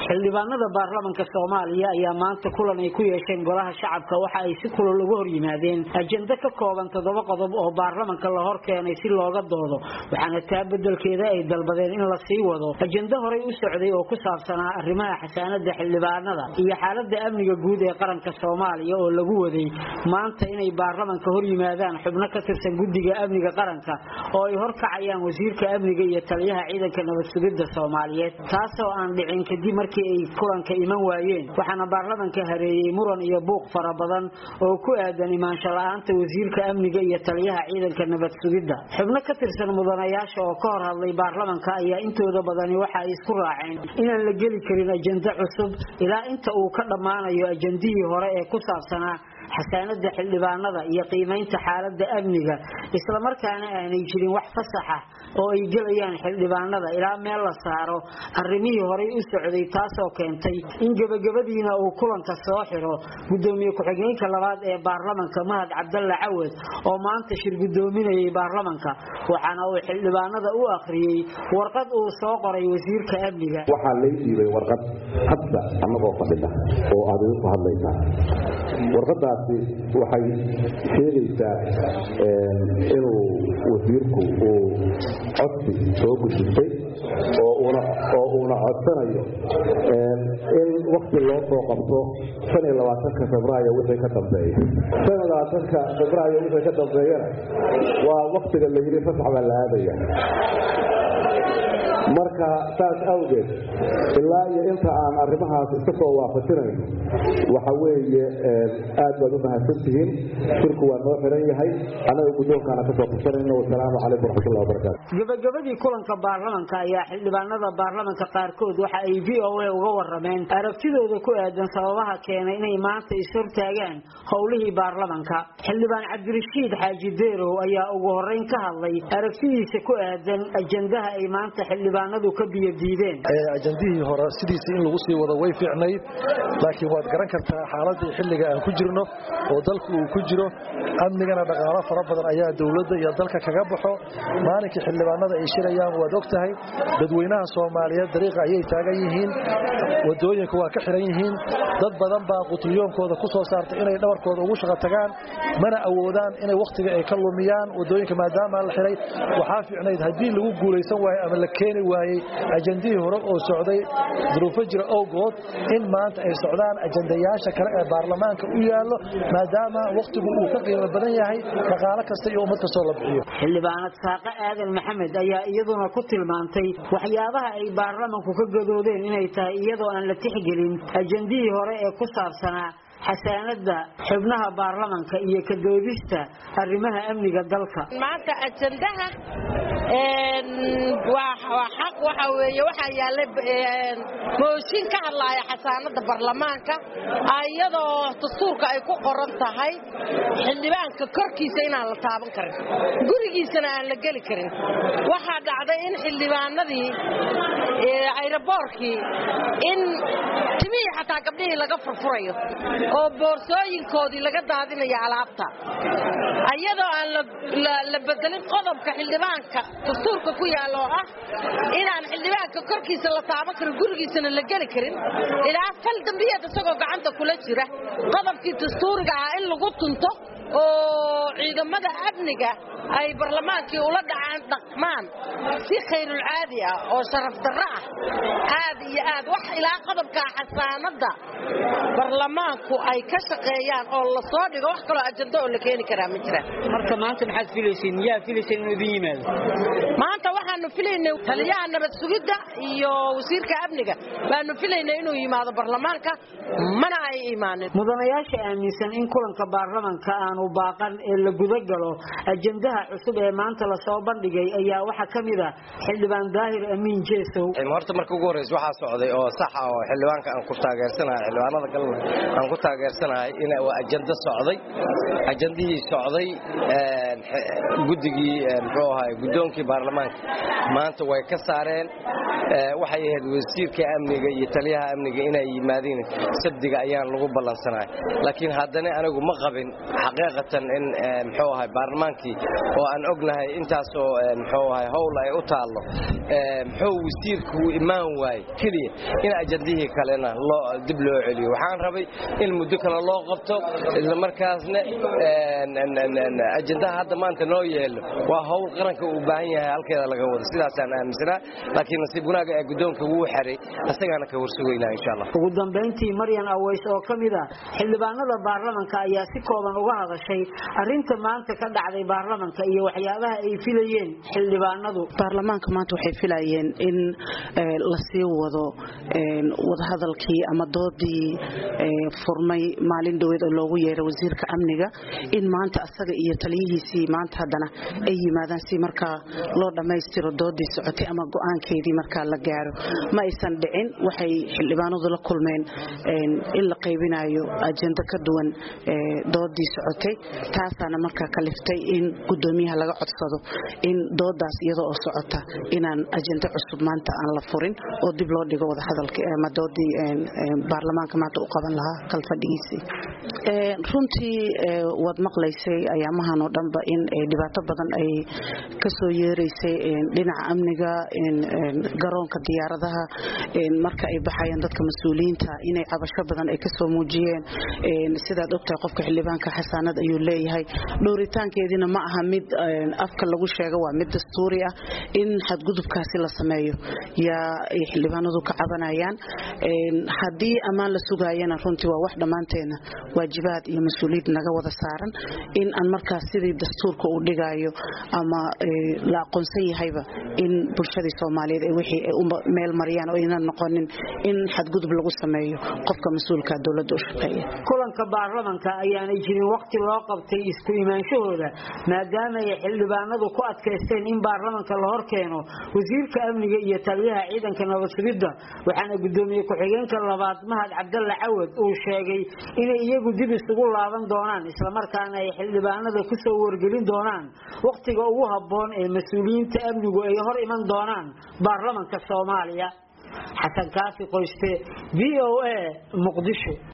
xildhibaanada baarlamanka soomaaliya ayaa maanta kulan ay ku yeesheen golaha shacabka waxa ay si kulol uga hor yimaadeen ajendo ka kooban toddoba qodob oo baarlamanka la hor keenay si looga doodo waxaana taa bedelkeeda ay dalbadeen in la sii wado ajendo horey u socday oo ku saabsanaa arrimaha xasaanada xildhibaanada iyo xaalada amniga guud ee qaranka soomaaliya oo lagu waday maanta inay baarlamanka hor yimaadaan xubno ka tirsan guddiga amniga qaranka oo ay horkacayaan wasiirka amniga iyo taliyaha ciidanka nabad sugidda soomaaliyeed taasoo aan dhicin kadib markii ay kulanka iman waayeen waxaana baarlamanka hareeyey muran iyo buuq fara badan oo ku aadan imaansho la-aanta wasiirka amniga iyo taliyaha ciidanka nabad sugidda xubno ka tirsan mudanayaasha oo ka hor hadlay baarlamanka ayaa intooda badani waxa ay isku raaceen inaan la geli karin ajendo cusub ilaa inta uu ka dhammaanayo ajendihii hore ee ku saabsanaa xasaanada xildhibaanada iyo qiimaynta xaalada amniga islamarkaana aanay jirin wax fasaxa oo ay gelayaan xildhibaanada ilaa meel la saaro arrimihii horey u socday taasoo keentay in gebagabadiina uu kulanka soo xiro gudoomiye ku-xigeenka labaad ee baarlamanka mahad cabdalla cawad oo maanta shir gudoominayay baarlamanka waxaana uu xildhibaanada u akhriyey warqad uu soo qoray wasiirka amniga waxaa lay dhiibay warqad hadda annagoo fadhida oo aad igu ku hadlaysaa warqadaasi waxay sheegaysaa inuu wasiirku uu codsi soo gudbistay oo uuna codsanayo in wakti loo soo qabto ka febraayo wixii ka dambeeya ka febraayo wixii ka dambeeyana waa waktiga la yidhi fasax baa la aadaya marka saas awgeed ilaa iyo inta aan arrimahaas iska soo waafajinayno waxa weeye aad baad u mahadsantihiin shirku waa noo xiran yahay annaga guddoonkaana ka soo qabsanayno wasalaamu calaykum waraxmatullahi wabarakaatu gabagabadii kulanka baarlamanka ayaa xildhibaanada baarlamanka qaarkood waxa ay v o a uga warameen aragtidooda ku aadan sababaha keenay inay maanta ishortaagaan howlihii baarlamanka xildhibaan cabdirashiid xaaji deerow ayaa ugu horeyn ka hadlay aragtidiisa ku aadan ajendaha ay maanta xildhibaanadu ka biyadiideen ajandihii hore sidiisa in lagu sii wado way fiicnayd laakiin waad garan kartaa xaaladii xilliga aan ku jirno oo dalku uu ku jiro amnigana dhaqaalo fara badan ayaa dowladda iyo dalka kaga baxo maalinkii xildhibaanada ay shirayaan waad og tahay dadweynaha soomaaliyeed dariiqa ayay taagan yihiin wadooyinka waa ka xiran yihiin dad badan baa qutliyoonkooda ku soo saartay inay dhabarkooda ugu shaqo tagaan mana awoodaan inay wakhtiga ay ka lumiyaan wadooyinka maadaama la xiray waxaa fiicnayd haddii lagu guulaysan waayo ama la keeni waayey ajandihii hore oo socday duruufo jira owgood in maanta ay socdaan ajandayaasha kale ee baarlamaanka u yaallo maadaama wakhtigu uu ka qiimo badan yahay dhaqaalo kasta iyo ummad kastoo la bixiyo xildhibaanad saaqe aadan maxamed ayaa iyaduna ku tilmaantay waxyaabaha ay baarlamanku ka gadoodeen inay tahay iyadoo aan la tixgelin ajandihii hore ee ku saabsanaa xasaanada xubnaha baarlamanka iyo ka doodista arrimaha amniga dalka maanta ajandaha waa xaq waxa weeye waxaa yaallay mooshin ka hadlaaya xasaanada baarlamaanka iyadoo dastuurka ay ku qoran tahay xildhibaanka korkiisa inaan la taaban karin gurigiisana aan la geli karin waxaa dhacday in xildhibaanadii ayraboorkii in timihii xataa gabdhihii laga furfurayo oo boorsooyinkoodii laga daadinayo alaabta iyadoo aan la bedelin qodobka xildhibaanka dastuurka ku yaalla oo ah inaan xildhibaanka korkiisa la taaban karin gurigiisana la geli karin ilaa fal dambiyeed isagoo gacanta kula jira qodobkii dastuuriga ahaa in lagu tunto oo ciidamada amniga ay barlamaankii ula dhacaan dhaqmaan si khayrulcaadi ah oo sharaf darro ah aad iyo aad wax ilaa qodobkaa xasaanadda barlamaanku ay ka shaqeeyaan oo la soo dhigo wax kaloo ajando oo la keeni karaa ma jiraan marka maanta maxaad filayseen yaa filayseen inuu idin yimaado maanta waxaanu filaynay taliyaha nabad sugidda iyo wasiirka amniga baanu filaynay inuu yimaado barlamaanka mana ay imaanin mudanayaasha aaminsan in kulanka baarlamanka aanu baaqan ee la gudagalo ajendaha cusub ee maanta lasoo bandhigay ayaa waxaa ka mid ah xildhibaan daahir amiin jeesow horta marka ugu horreysa waxaa socday oo saxa oo xildhibaanka aan ku taageersanahay xildhibaanada galna aan ku taageersanahay in waa ajando socday ajandihii socday guddigii muxuu ahay guddoonkii baarlamaanka maanta way ka saareen waxay ahayd wasiirka amniga iyo taliyaha amniga inay yimaadiin sabdiga ayaan lagu ballansanay laakiin haddana anigu ma qabin xaqiiqatan in muxuu ahay baarlamaankii oo aan ognahay intaasoo muxuu ahay howl ay u taallo muxuu wasiirku imaan waayey keliya in ajandihii kalena dib loo celiyo waxaan rabay in muddo kale loo qabto islamarkaasna ajandaha hadda maanta noo yeelo waa howl qaranka uu baahan yahay halkeeda laga wado sidaasaan aaminsanaa laakiin nasiib wanaaga ee guddoonka wuu xeray asagaana ka warsugaynaa insha allah ugu dambayntii maryan aways oo ka mid ah xildhibaanada baarlamanka ayaa si kooban uga hadashay arrinta maanta ka dhacday baarlamanka iyo waxyaabaha ay filayeen xildhibaanadu baarlamaanka maanta waxay filayeen in la sii wado wadahadalkii ama doodii furmay maalin dhaweed oo loogu yeeray wasiirka amniga in maanta asaga iyo taliyihiisii maanta haddana ay yimaadaan si markaa loo dhammaystiro doodii socotay ama go-aankeedii markaa la gaaro ma aysan dhicin waxay xildhibaanadu la kulmeen in la qaybinayo ajendo ka duwan doodii socotay taasaana markaa kaliftay in gudoomiyaha laga codsado in doodaas iyadoo oo socota inaan ajendo cusub maanta aan la furin oo dib loo dhigo wadahadalka ama doodii baarlamaanka maanta u qaban lahaa kalfadhigiisii runtii waad maqlaysay ayaamahan oo dhanba in dhibaato badan ay kasoo yeeraysay dhinaca amniga garoonka diyaaradaha marka ay baxayaan dadka mas-uuliyiinta inay cabasho badan ay kasoo muujiyeen sidaad ogtahay qofka xildhibaanka xasaanad ayuu leeyahay dhowritaankeediina ma aha mid afka lagu sheego waa mid dastuuri ah in xadgudubkaasi la sameeyo yaa ay xildhibaanadu ka cabanayaan haddii ammaan la sugaayana runtii waa wax dhammaanteena waajibaad iyo mas-uuliyad naga wada saaran in aan markaas sidii dastuurka uu dhigaayo ama la aqoonsan yahayba in bulshadii soomaaliyeed ay wixii ay u meel mariyaan oo aynan noqonin in xadgudub lagu sameeyo qofka mas-uulka dowladda u shaqeeya kulanka baarlamanka ayaanay jirin waqti loo qabtay isku imaanshahooda maadaama ay xildhibaanadu ku adkaysteen in baarlamanka la hor keeno wasiirka amniga iyo taliyaha ciidanka nabad sugidda waxaana gudoomiye ku-xigeenka labaad mahad cabdalla cawad uu sheegay inay iyagu dib isugu laaban doonaan islamarkaana ay xildhibaanada kusoo wargelin doonaan wakhtiga ugu habboon ee mas-uuliyiinta amnigu ay hor iman doonaan baarlamanka soomaaliya xasan kaafi qoyste v o a muqdisho